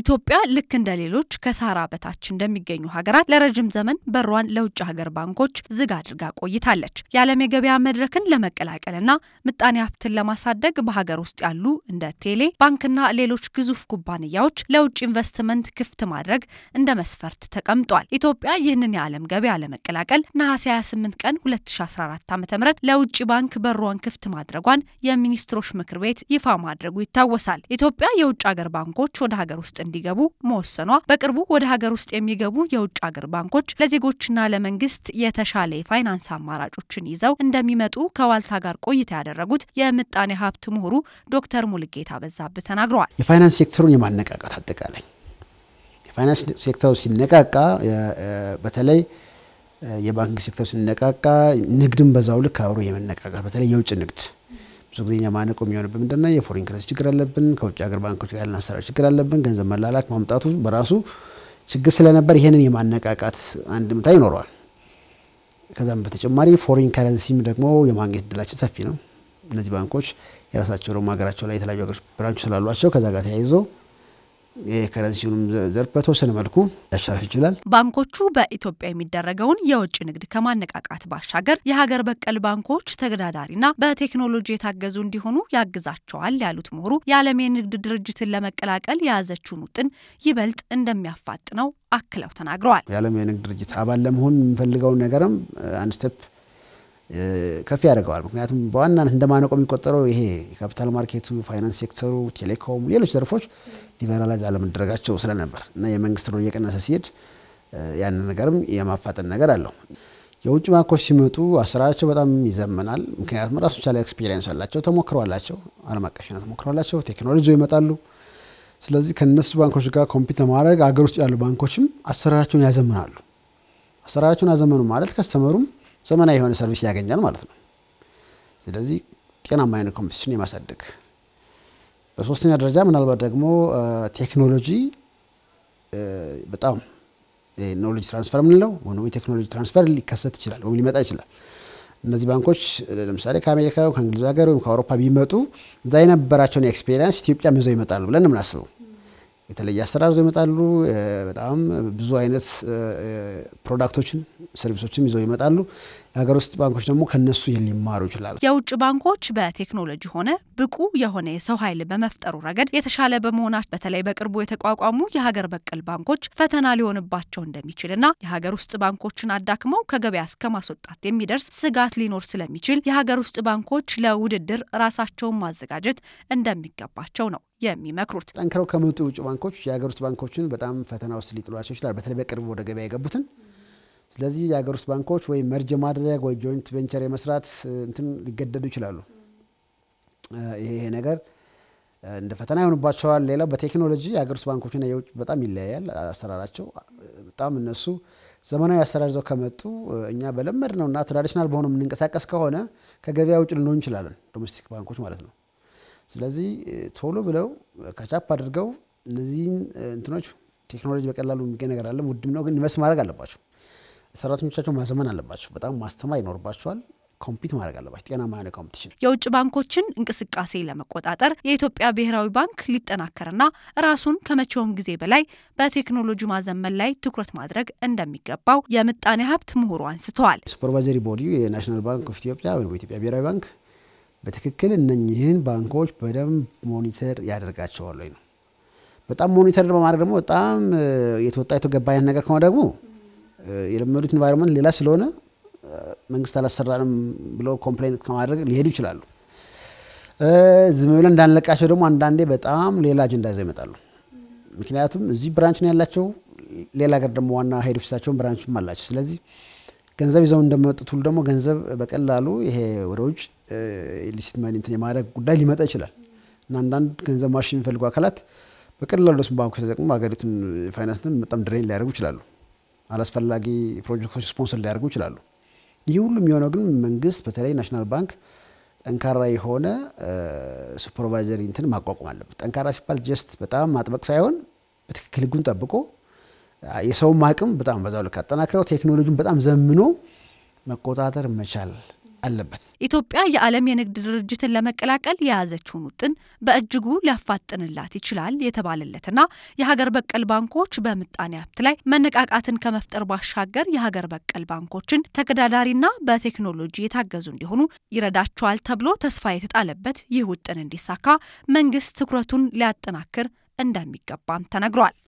ኢትዮጵያ ልክ እንደ ሌሎች ከሳህራ በታች እንደሚገኙ ሀገራት ለረጅም ዘመን በሯን ለውጭ ሀገር ባንኮች ዝግ አድርጋ ቆይታለች። የዓለም የገበያ መድረክን ለመቀላቀልና ምጣኔ ሀብትን ለማሳደግ በሀገር ውስጥ ያሉ እንደ ቴሌ ባንክና ሌሎች ግዙፍ ኩባንያዎች ለውጭ ኢንቨስትመንት ክፍት ማድረግ እንደ መስፈርት ተቀምጧል። ኢትዮጵያ ይህንን የዓለም ገበያ ለመቀላቀል ነሐሴ 28 ቀን 2014 ዓ ም ለውጭ ባንክ በሯን ክፍት ማድረጓን የሚኒስትሮች ምክር ቤት ይፋ ማድረጉ ይታወሳል። ኢትዮጵያ የውጭ ሀገር ባንኮች ወደ ሀገር ውስጥ እንዲገቡ መወሰኗ በቅርቡ ወደ ሀገር ውስጥ የሚገቡ የውጭ ሀገር ባንኮች ለዜጎችና ለመንግስት የተሻለ የፋይናንስ አማራጮችን ይዘው እንደሚመጡ ከዋልታ ጋር ቆይታ ያደረጉት የምጣኔ ሀብት ምሁሩ ዶክተር ሙልጌታ በዛብህ ተናግረዋል። የፋይናንስ ሴክተሩን የማነቃቃት አጠቃላይ የፋይናንስ ሴክተሩ ሲነቃቃ በተለይ የባንክ ሴክተሩ ሲነቃቃ ንግድም በዛው ልክ አብሮ የመነቃቃት በተለይ የውጭ ንግድ ብዙ ጊዜ ማነቆ የሚሆንብን ምንድነው? የፎሪን ከረንሲ ችግር አለብን። ከውጭ ሀገር ባንኮች ጋር ያለን አሰራር ችግር አለብን። ገንዘብ መላላክ ማምጣቱ በራሱ ችግር ስለነበር ይህንን የማነቃቃት አንድምታ ይኖረዋል። ከዛም በተጨማሪ ፎሪን ከረንሲም ደግሞ የማግኘት እድላችን ሰፊ ነው። እነዚህ ባንኮች የራሳቸው ደግሞ ሀገራቸው ላይ የተለያዩ ሀገሮች ብራንች ስላሏቸው ከዛ ጋር ተያይዞ የከረንሲውንም ዘርፍ በተወሰነ መልኩ ያሻሽል ይችላል። ባንኮቹ በኢትዮጵያ የሚደረገውን የውጭ ንግድ ከማነቃቃት ባሻገር የሀገር በቀል ባንኮች ተገዳዳሪና በቴክኖሎጂ የታገዙ እንዲሆኑ ያግዛቸዋል ያሉት ምሁሩ የዓለም የንግድ ድርጅትን ለመቀላቀል የያዘችውን ውጥን ይበልጥ እንደሚያፋጥነው አክለው ተናግረዋል። የዓለም የንግድ ድርጅት አባል ለመሆን የምፈልገውን ነገርም አንድ ስቴፕ ከፍ ያደርገዋል። ምክንያቱም በዋናነት እንደ ማነቆ የሚቆጠረው ይሄ የካፒታል ማርኬቱ፣ ፋይናንስ ሴክተሩ፣ ቴሌኮም፣ ሌሎች ዘርፎች ሊበራላይዝ አለመደረጋቸው ስለነበር እና የመንግስት ሮል እየቀነሰ ሲሄድ ያንን ነገርም የማፋጠን ነገር አለው። የውጭ ባንኮች ሲመጡ አሰራራቸው በጣም ይዘመናል። ምክንያቱም ራሱ ቻለ ኤክስፔሪንስ አላቸው፣ ተሞክሮ አላቸው፣ ዓለም አቀፍና ተሞክሮ አላቸው፣ ቴክኖሎጂ ይመጣሉ። ስለዚህ ከነሱ ባንኮች ጋር ኮምፒት ለማድረግ አገር ውስጥ ያሉ ባንኮችም አሰራራቸውን ያዘምናሉ። አሰራራቸውን ያዘመኑ ማለት ከስተመሩም ዘመናዊ የሆነ ሰርቪስ ያገኛል ማለት ነው። ስለዚህ ጤናማ አይነት ኮምፒቲሽን የማሳደግ በሶስተኛ ደረጃ ምናልባት ደግሞ ቴክኖሎጂ በጣም ኖሌጅ ትራንስፈር የምንለው ወይም የቴክኖሎጂ ትራንስፈር ሊከሰት ይችላል ወይም ሊመጣ ይችላል። እነዚህ ባንኮች ለምሳሌ ከአሜሪካ ከእንግሊዝ ሀገር ወይም ከአውሮፓ ቢመጡ እዛ የነበራቸውን ኤክስፔሪንስ ኢትዮጵያም ይዘው ይመጣሉ ብለን የምናስበው የተለየ አሰራር ይዘው ይመጣሉ። በጣም ብዙ አይነት ፕሮዳክቶችን ሰርቪሶችን ይዘው ይመጣሉ። የሀገር ውስጥ ባንኮች ደግሞ ከነሱ ሊማሩ ይችላሉ። የውጭ ባንኮች በቴክኖሎጂ ሆነ ብቁ የሆነ የሰው ኃይል በመፍጠሩ ረገድ የተሻለ በመሆናቸው በተለይ በቅርቡ የተቋቋሙ የሀገር በቀል ባንኮች ፈተና ሊሆንባቸው እንደሚችልና የሀገር ውስጥ ባንኮችን አዳክመው ከገበያ እስከ ማስወጣት የሚደርስ ስጋት ሊኖር ስለሚችል የሀገር ውስጥ ባንኮች ለውድድር ራሳቸውን ማዘጋጀት እንደሚገባቸው ነው የሚመክሩት። ጠንክረው ከመጡ የውጭ ባንኮች የሀገር ውስጥ ባንኮችን በጣም ፈተና ውስጥ ሊጥሏቸው ይችላል። በተለይ በቅርቡ ወደ ገበያ የገቡትን ስለዚህ የሀገር ውስጥ ባንኮች ወይ መርጅ ማድረግ ወይ ጆይንት ቬንቸር የመስራት እንትን ሊገደዱ ይችላሉ። ይሄ ነገር እንደ ፈተና ይሆንባቸዋል። ሌላው በቴክኖሎጂ የሀገር ውስጥ ባንኮችና የውጭ በጣም ይለያያል አሰራራቸው። በጣም እነሱ ዘመናዊ አሰራር ይዘው ከመጡ እኛ በለመድ ነው እና ትራዲሽናል በሆነ የምንንቀሳቀስ ከሆነ ከገበያ ውጭ ልንሆን እንችላለን፣ ዶሜስቲክ ባንኮች ማለት ነው። ስለዚህ ቶሎ ብለው ከቻፕ አድርገው እነዚህን እንትኖች ቴክኖሎጂ በቀላሉ የሚገኝ ነገር አለ፣ ውድም ነው ግን ኢንቨስት ማድረግ አለባቸው። ሰራተኞቻቸው ማዘመን አለባቸው። በጣም ማስተማር ይኖርባቸዋል። ኮምፒት ማድረግ አለባቸው። ጤናማ የሆነ ኮምፒቲሽን። የውጭ ባንኮችን እንቅስቃሴ ለመቆጣጠር የኢትዮጵያ ብሔራዊ ባንክ ሊጠናከርና ራሱን ከመቼውም ጊዜ በላይ በቴክኖሎጂ ማዘመን ላይ ትኩረት ማድረግ እንደሚገባው የምጣኔ ሀብት ምሁሩ አንስተዋል። ሱፐርቫይዘሪ ቦዲ የናሽናል ባንክ ኦፍ ኢትዮጵያ ወይም የኢትዮጵያ ብሔራዊ ባንክ በትክክል እነኝህን ባንኮች በደንብ ሞኒተር ያደርጋቸዋል ወይ ነው። በጣም ሞኒተር በማድረግ ደግሞ በጣም የተወጣ የተገባ አይነት ነገር ከሆነ ደግሞ የለመዱት ኢንቫይሮንመንት ሌላ ስለሆነ መንግስት አላሰራንም ብለው ኮምፕሌን ከማድረግ ሊሄዱ ይችላሉ። ዝም ብለን እንዳንለቃቸው ደግሞ አንዳንዴ በጣም ሌላ አጀንዳ ይዘው ይመጣሉ። ምክንያቱም እዚህ ብራንች ነው ያላቸው፣ ሌላ ሀገር ደግሞ ዋና ሄድ ኦፊሳቸውን ብራንችም አላቸው። ስለዚህ ገንዘብ ይዘው እንደመጡት ሁሉ ደግሞ ገንዘብ በቀላሉ ይሄ ወደ ውጭ ሊሲት ማኒ እንትን የማድረግ ጉዳይ ሊመጣ ይችላል እና አንዳንድ ገንዘብ ማሽን የሚፈልጉ አካላት በቀላሉ ደስ ባንኮች ተጠቅሞ ሀገሪቱን ፋይናንስን በጣም ድሬን ሊያደርጉ ይችላሉ። አላስፈላጊ ፕሮጀክቶች ስፖንሰር ሊያደርጉ ይችላሉ። ይህ ሁሉ የሚሆነው ግን መንግስት በተለይ ናሽናል ባንክ ጠንካራ የሆነ ሱፐርቫይዘሪ እንትን ማቋቋም አለበት። ጠንካራ ሲባል ጀስት በጣም ማጥበቅ ሳይሆን በትክክል ህጉን ጠብቆ የሰውም አቅም በጣም በዛው ልክ አጠናክረው ቴክኖሎጂን በጣም ዘምኖ መቆጣጠር መቻል አለበት። ኢትዮጵያ የዓለም የንግድ ድርጅትን ለመቀላቀል የያዘችውን ውጥን በእጅጉ ሊያፋጥንላት ይችላል የተባለለትና የሀገር በቀል ባንኮች በምጣኔ ሀብት ላይ መነቃቃትን ከመፍጠር ባሻገር የሀገር በቀል ባንኮችን ተገዳዳሪና በቴክኖሎጂ የታገዙ እንዲሆኑ ይረዳቸዋል ተብሎ ተስፋ የተጣለበት ይህ ውጥን እንዲሳካ መንግስት ትኩረቱን ሊያጠናክር እንደሚገባም ተነግሯል።